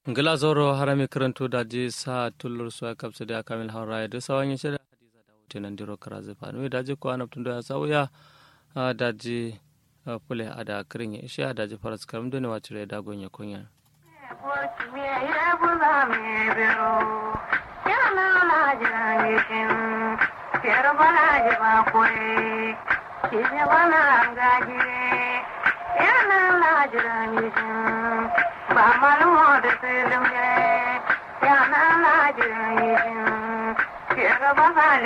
ngila zoro harami karanto da je sa tullur suwa kapsa da kamil haura da sawan yin shirya hadiza da wuce nan diro kara zai fanu da je ko anabtun da ya sauya da je fule a da kirin ya ishe da je faras karam da ne wacce da ya gonya kunya. ba malumo da tsirin ya na na jiran yi ke gaba